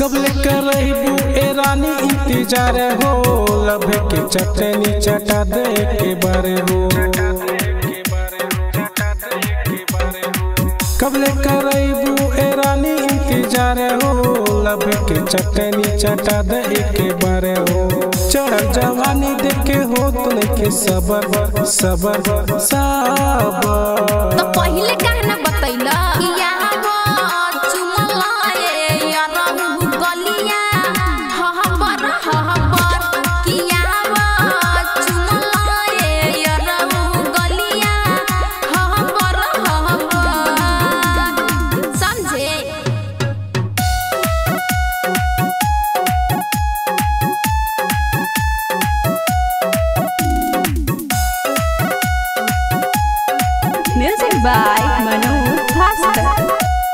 कबले करबू ए रानी इंतजार हो लभे के चटनी चटा दे के बारे हो कबले करबू ए रानी इंतजार हो लभे के चटनी चटा दे के बारे हो चढ़ जवानी देखे हो तुने के सबर सबर सबर तो पहिले कहना बतैला कि यहाँ चुमला ए यारहु गलिया हहबर हहबर कि यहाँ चुमला ए यारहु गलिया हहबर हहबर समझे Music by Manu Bhaskar.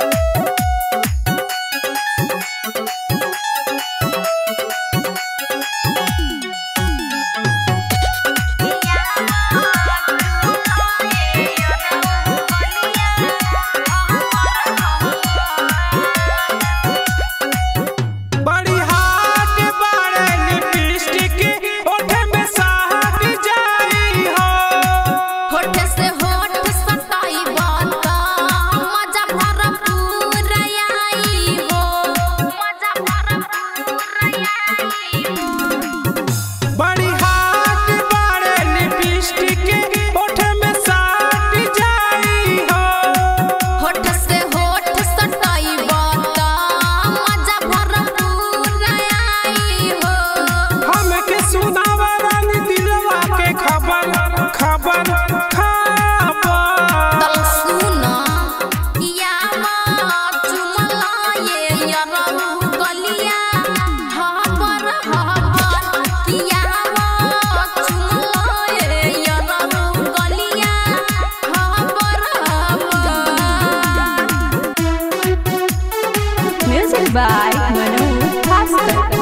बड़ी हाथ बाड़े लिपस्टिक ओठे में साहब जाई हो होठ से होठ सटाई बात मजा भरपूर आई हो मजा भरपूर आई हो बड़ी हाथ बाड़े लिपस्टिक ओठे में साहब जाई हो होठ से होठ सटाई बात मजा भरपूर आई हो हमके सुनावा रानी दिलवा के खबर खबर खबर तल सुना यामा चुमला ये यारहु गलिया हबर हबर यामा चुमला ये यारहु गलिया हबर हबर Music by Manu Bhaskar.